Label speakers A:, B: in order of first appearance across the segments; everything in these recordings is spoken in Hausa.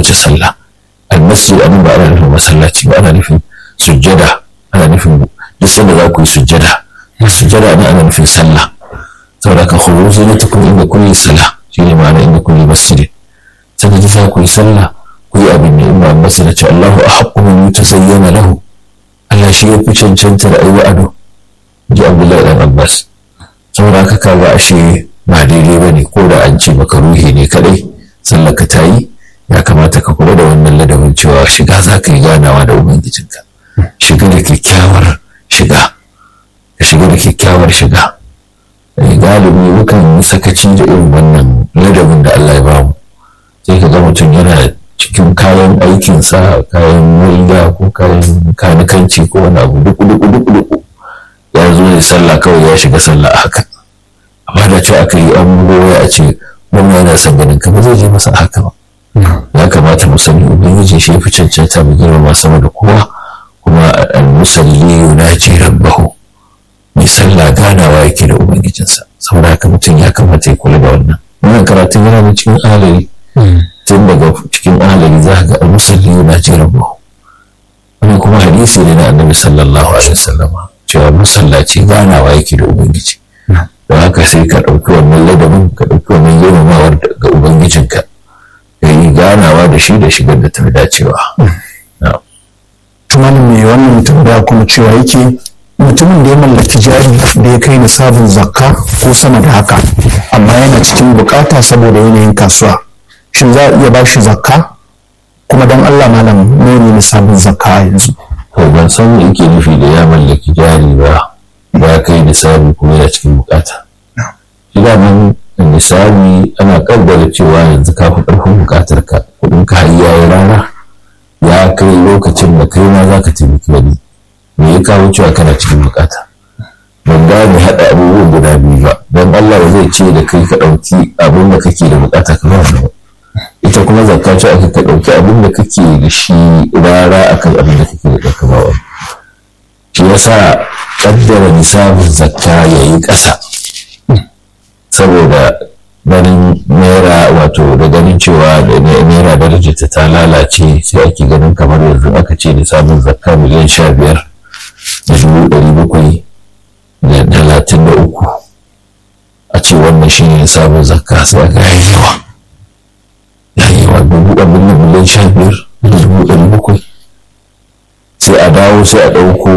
A: kowace sallah almasjid anan ba ana nufin masallaci ba ana nufin sujjada ana nufin duk sanda za ku yi sujjada sujjada ne ana nufin sallah saboda ka khuru zinatakum inda kulli salah shine ma'ana inda kulli masjid sanda ji za ku yi sallah ku yi abin da imam masu da ce Allahu ahaqqu min yutasayyana lahu Allah shi ya fi cancantar ayi ado ji Abdullahi dan Abbas saboda haka kaga ashe ba daidai bane ko da an ce maka ruhi ne kadai sallar ka ta yi ya kamata ka kula da wannan ladabin cewa shiga za ka yi ganawa da ubangijinka shiga da kyakkyawar shiga ka shiga da kyakkyawar shiga galibi mukan yi sakaci da irin wannan ladabin da Allah ya bamu sai ka ga mutum yana cikin kayan aikinsa kayan walda ko kayan kanikanci ko wani abu duku duku duku duku ya zo ya sallah kawai ya shiga sallah haka amma da ce aka yi an goya a ce wannan yana son ganin ka ba zai je masa haka ba ya kamata mu sani ubangiji shi fi cancanta mu girmama sama da kowa kuma al-musalli yunaji rabbahu mai sallah ganawa yake da ubangijinsa saboda haka mutum ya kamata ya kula da wannan wannan karatun yana da cikin alari tun daga cikin alari za ga al-musalli yunaji rabbahu wannan kuma hadisi ne na annabi sallallahu alaihi wasallam cewa musallaci ganawa yake da ubangiji don haka sai ka ɗauki wannan ladabin ka ɗauki wannan girmamawar ga ubangijinka ya yi ganawa da shi da shigar da ta fi dacewa.
B: Tumanin mai wannan tambaya kuma cewa yake mutumin da ya mallaki jari da ya kai nisabin zakka ko sama da haka amma yana cikin bukata saboda yanayin kasuwa shin za a iya ba shi zakka kuma don Allah malam ne nisabin zakka yanzu.
A: To ban san me yake nufi da ya mallaki jari ba ya kai nisabi kuma yana cikin bukata. Shi daman misali ana kaddara cewa yanzu ka fi ƙarfin buƙatar ka kuɗin ka har yayi rana ya kai lokacin da kai ma zaka taimaki wani me ya kawo cewa kana cikin buƙata ban gane haɗa abubuwan guda biyu ba don Allah zai ce da kai ka ɗauki abin da kake da buƙata ka ba ba ita kuma zakka ce aka ka ɗauki abin da kake da shi rara akan abin da kake da ɗauka ba wani shi yasa kaddara nisabin zakka yayi ƙasa saboda ganin naira wato da ganin cewa da naira darajarta ta lalace sai ake ganin kamar yanzu aka ce da samun zakka miliyan sha biyar da dubu ɗari bakwai da talatin da uku a ce wannan shi ne samun zakka sai aka yi yawa ya yi yawa dubu abin da miliyan sha biyar da dubu ɗari bakwai sai a dawo sai a ɗauko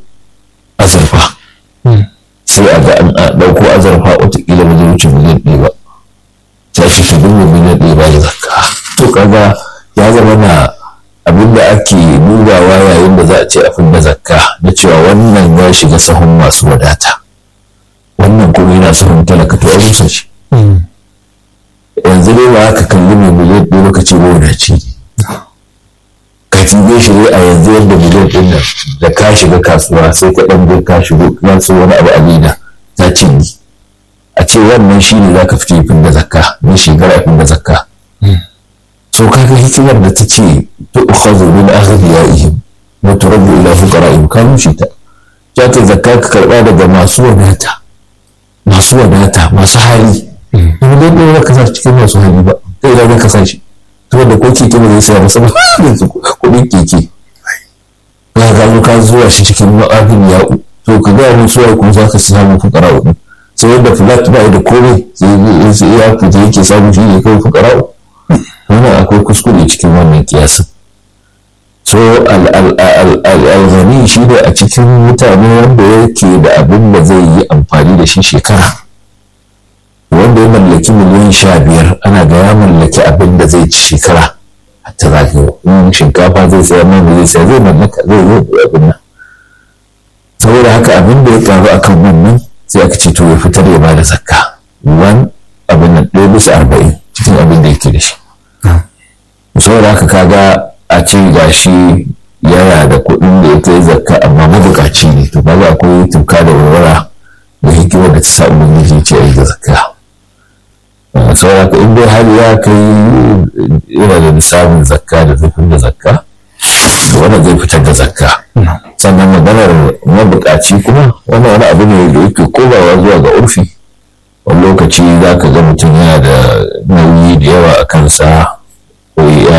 A: azurfa sai a ga an ɗauko azurfa watakila ba zai wuce miliyan ɗaya ba sai ake ta dubu miliyan ɗaya ba da zakka to kaga ya zama na abin da ake dubawa yayin da za a ce a fidda zakka na cewa wannan ya shiga sahun masu wadata wannan kuma yana sahun talaka to a rusa shi yanzu dai ba ka kalli mai miliyan ɗaya lokaci ba wadaci ka tibe shi dai a yanzu yadda miliyan ɗin nan da ka shiga kasuwa sai ka ɗan je ka shigo ka so wani abu a leda ta cinye a ce wannan shi ne za ka fito fin da zakka ne shekara fin da zakka so kaga hikimar da ta ce ta ukhadhu min aghniyaihim wa turaddu ila fuqara'ihim ka rushe ta ya ta zakka ka karba daga masu wadata masu wadata masu hali in dai dai ka sa cikin masu hali ba kai da ka sa shi to da ko keke ba zai saya masa ba kuɗin keke ka ga ka zuwa shi cikin ma'abin ya'u to ka ga mun suwa kuma za ka samu fuqara'u sai yadda flat ba da komai sai ya fita yake samu shi ne kawai fuqara'u wannan akwai kuskure cikin wannan kiyasin so al-ghani shi ne a cikin mutane wanda yake da abin da zai yi amfani da shi shekara wanda ya mallaki miliyan sha biyar ana ga ya mallaki abin da zai ci shekara hatta za ka in shinkafa zai sayar nan zai sayar zai mallaka zai zai abin nan saboda haka abin da ya karu akan wannan sai aka ce to ya fitar ya bada zakka wan abin nan ɗaya bisa arba'in cikin abin da yake da shi saboda haka kaga a ce ga shi yana da kuɗin da ya kai zakka amma mabukaci ne to kaga akwai tuka da warwara da hikimar da ta sa ubangiji ce a yi da zakka saboda haka in dai har ya kai yana da nisabin zakka da zai da zakka wanda zai fitar da zakka sannan maganar mabukaci kuma wani wani abu ne da yake komawa zuwa ga urfi wani lokaci za ka ga mutum yana da nauyi da yawa a kansa ko